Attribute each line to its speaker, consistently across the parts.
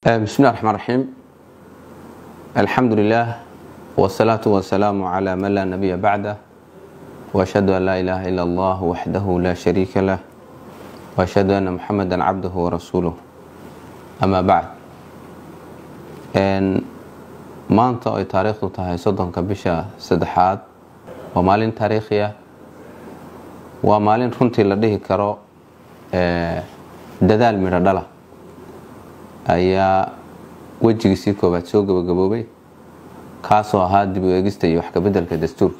Speaker 1: بسم الله الرحمن الرحيم الحمد لله والصلاة والسلام على من لا نبي بعده وأشهد أن لا إله إلا الله وحده لا شريك له وأشهد أن محمدا عبده ورسوله أما بعد maanta ay taariikhdu tahay soddonka bisha saddexaad waa maalin taariikhi ah waa maalin runtii la dhihi karo dadaal midho dhala ayaa wejigiisii koowaad soo gabagaboobay kaasoo ahaa dib u eegista iyo wax kabedelka dastuurka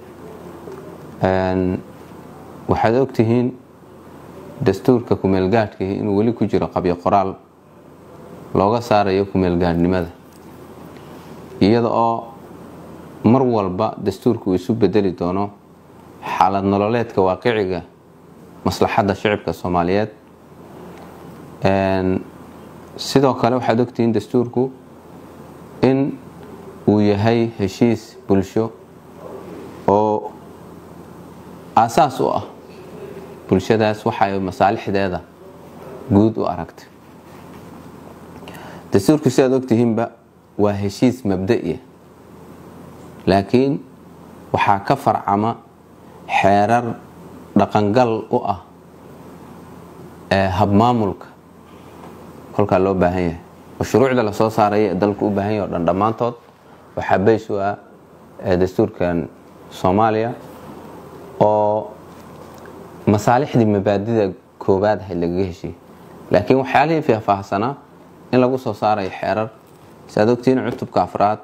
Speaker 1: waxaad ogtihiin dastuurka kumeelgaadhkii inuu weli ku jiro qabyo qoraal looga saarayo kumeelgaadhnimada iyada oo mar walba dastuurka uu isu bedeli doono xaalad nololeedka waaqiciga maslaxadda shicibka soomaaliyeed sidoo kale waxaad ogtihiin dastuurku in uu yahay heshiis bulsho oo aasaas u ah bulshadaas waxa ay masaalixdeeda guud u aragtay dastuurku sidaad ogtihiinba waa heshiis mabda'iya laakiin waxaa ka farcama xeerar dhaqangal u ah ee habmaamulka kolkaa loo baahan yahay oo shuruucda lasoo saaraya ee dalku u baahan yahy o dhan dhammaantood waxaa beys u ah dastuurkan soomaaliya oo masaalixdii mabaadida koowaad ahayd lagaga heshiiyey laakiin waxyaalihii faahfaahsanaa in lagu soo saarayo xeerar saad ogtihiin cutubka afraad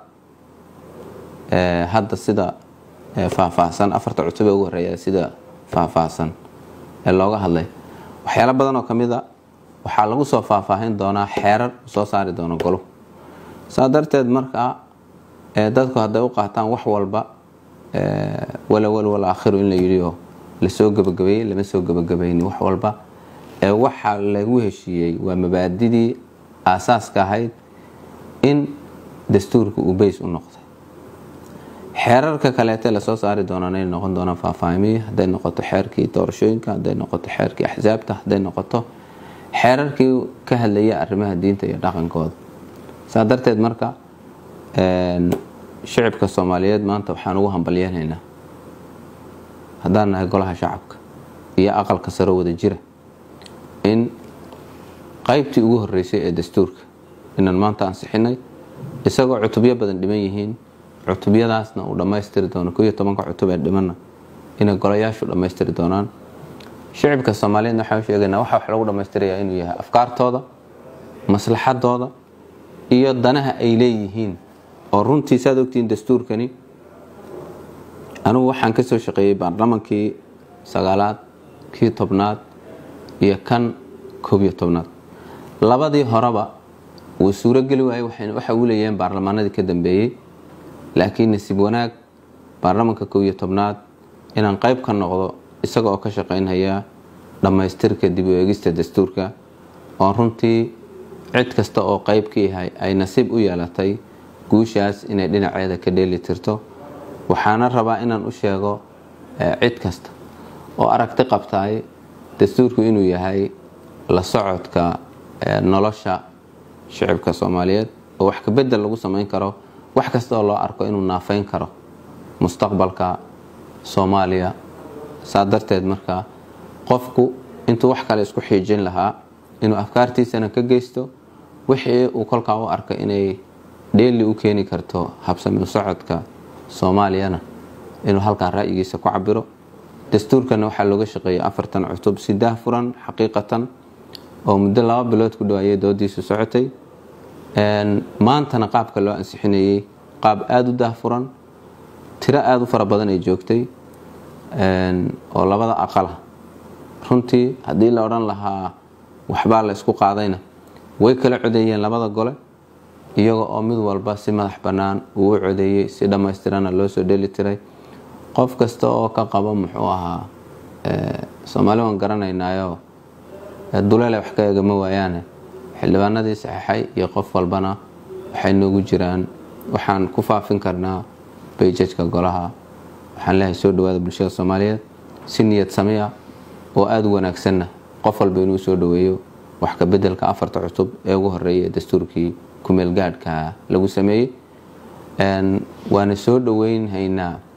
Speaker 1: hadda sida faahfaahsan afarta cutub ee ugu horeeya sida faahfaahsan ee looga hadlay waxyaalo badan oo ka mid a waxaa lagu soo faahfaahin doonaa xeerar soo saari doono goluhu saa darteed markaa dadku hadday u qaataan wax walba walawal wal aakhiru in la yidhi oo lasoo gabagabeeyey lama soo gabagabayni wax walba waxa lagu heshiiyey waa mabaadidii aasaaska ahayd in dastuurka uu beys u noqday xeerarka kaleete lasoo saari doonaan inay noqon doonaan faahfaahimiyi hadday noqoto xeerkii doorashooyinka hadday noqoto xeerkii axsaabta hadday noqoto xeerarkii ka hadlaya arrimaha diinta iyo dhaqankooda saa darteed marka shicibka soomaaliyeed maanta waxaan ugu hambalyeenaynaa haddaan nahay golaha shacabka iyo aqalka saro wada jira in qaybtii ugu horeysay ee dastuurka inaan maanta ansixinay isagoo cutubyo badan dhiman yihiin cutubyadaasna uu dhammaystiri doono ko iyo tobanka cutub ee dhimanna inay golayaashu dhammaystiri doonaan shicibka soomaaliyeedna waxaan sheegaynaa waxa wax lagu dhammaystirayaa inuu yahay afkaartooda maslaxadooda iyo danaha ay leeyihiin oo runtii saad ogtihiin dastuurkani anugu waxaan ka soo shaqeeyey baarlamankii sagaalaad kii tobnaad iyo kan koob iyo tobnaad labadii horeba wuu suurogeli waayey waxa uu leeyahiin baarlamaanadii ka dambeeyey laakiin nasiib wanaag baarlamanka kow iyo tobnaad inaan qayb ka noqdo isaga oo ka shaqaynhaya dhammaystirka dib u eegista dastuurka oo runtii cid kasta oo qayb ka yahay ay nasiib u yeelatay guushaas inay dhinaceeda ka dheeli tirto waxaana rabaa inaan u sheego cid kasta oo aragti qabtaay dastuurku inuu yahay la socodka nolosha shicibka soomaaliyeed oo wax kabedel lagu samayn karo wax kasta oo loo arko inuu naafayn karo mustaqbalka soomaaliya saa darteed marka qofku intuu wax kale isku xiijin lahaa inuu afkaartiisana ka geysto wixii uu kolkaa u arka inay dheeli u keeni karto habsami socodka soomaaliyana inuu halkaa ra'yigiisa ku cabiro dastuurkana waxaa looga shaqeeyay afartan cutub si daahfuran xaqiiqatan oo muddo laba bilood ku dhawaayay doodiisu socotay maantana qaabka loo ansixinayey qaab aada u daahfuran tiro aada u fara badan ay joogtay oo labada aqala runtii haddii la odhan lahaa waxbaa la isku qaadayna way kala codeeyeen labada gole iyaga oo mid walba si madax bannaan uu u codeeyey si dhammaystirana loo soo dheli tiray qof kasta oo ka qabo muxuu ahaa soomaali waan garanaynaayo duleele wax ka eegama waayaane xildhibaanadii saxeixay iyo qof walbana waxay noogu jiraan waxaan ku faafin karnaa bayjajka golaha waxaan leehay soo dhawaada bulshada soomaaliyeed si niyad sameya oo aada u wanaagsanna qof walba inuu soo dhaweeyo wax ka bedelka afarta cutub ee ugu horeeya ee dastuurkii kumeel gaadhka lagu sameeyey waana soo dhoweynhaynaa